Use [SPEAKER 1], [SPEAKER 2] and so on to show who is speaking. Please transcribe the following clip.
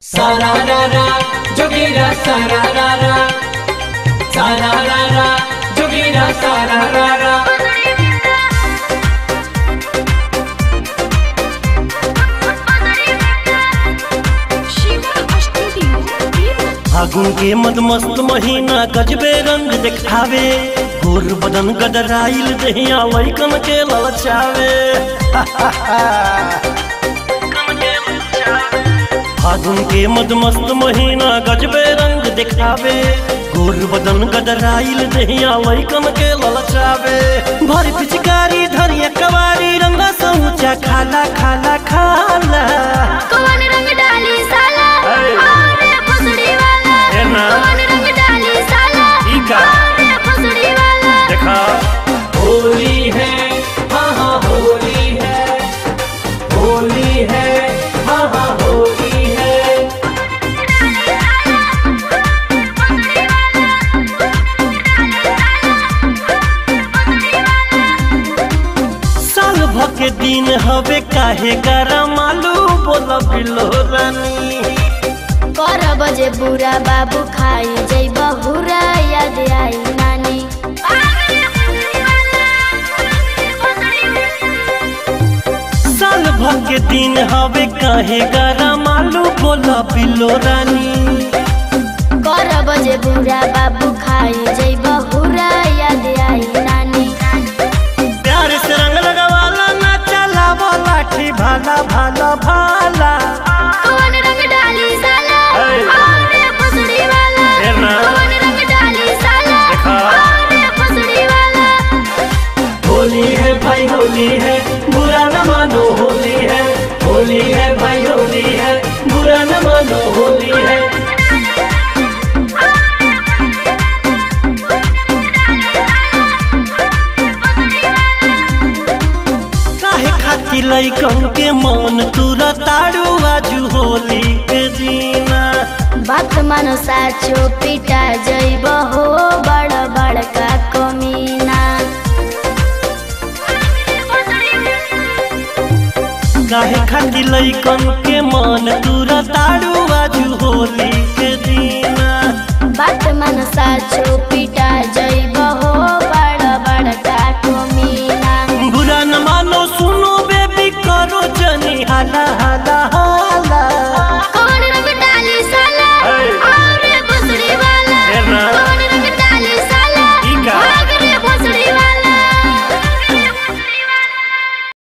[SPEAKER 1] Sararara, jogira sararara. Sararara, jogira sararara.
[SPEAKER 2] फागुन के मदमस्त महीना गजबे रंग दिखावे गोर बदन गदराइल दहिया लैकन के ललचावे फागुन के मदमस्त महीना गजबे रंग दिखावे गोर बदन गदराइल दहिया लैकन के ललचावे भर पिचकारी धरिया कवारी रंगा सऊचा खाला खाला खाला
[SPEAKER 3] कौन रंग डाली साला
[SPEAKER 2] अरे।
[SPEAKER 3] अरे फसड़ी वाला
[SPEAKER 2] है ना?
[SPEAKER 3] कौन रंग डाली साला
[SPEAKER 2] ठीक है।
[SPEAKER 3] अरे फसड़ी वाला
[SPEAKER 2] देखा
[SPEAKER 1] होली है हाँ हाँ होली है होली है हाँ हाँ होली है
[SPEAKER 2] साल भर के दिन हवे काहे गरम आलू बोल बिलो रानी
[SPEAKER 3] कर बजे बुरा बाबू खाई जई बहुरा याद आई नानी
[SPEAKER 2] साल भर के दिन हवे काहे गरम आलू बोल बिलो रानी
[SPEAKER 3] कर बजे बुरा बाबू खाई जई बहुरा याद आई नानी
[SPEAKER 2] प्यार से रंग लगवाला ना चला लाठी भाला भाला भाला
[SPEAKER 3] कौन रंग डाली साला
[SPEAKER 2] अरे।
[SPEAKER 3] अरे फसड़ी वाला
[SPEAKER 2] है ना?
[SPEAKER 3] कौन रंग डाली साला
[SPEAKER 2] देखा।
[SPEAKER 3] अरे फसड़ी वाला
[SPEAKER 1] होली है भाई होली है बुरा न मानो होली है होली है भाई होली है बुरा न मानो होली है
[SPEAKER 2] काहे खाती लइकन के मन तुरा ताड़ू आजू होली के दीना
[SPEAKER 3] बात मानो साचो पिटा जइब हो बड़ बड़का कमीना
[SPEAKER 2] काहे खाती लइकन के मन तुरा ताड़ू आजू होली के दीना
[SPEAKER 3] बात मानो साचो पिटा जइब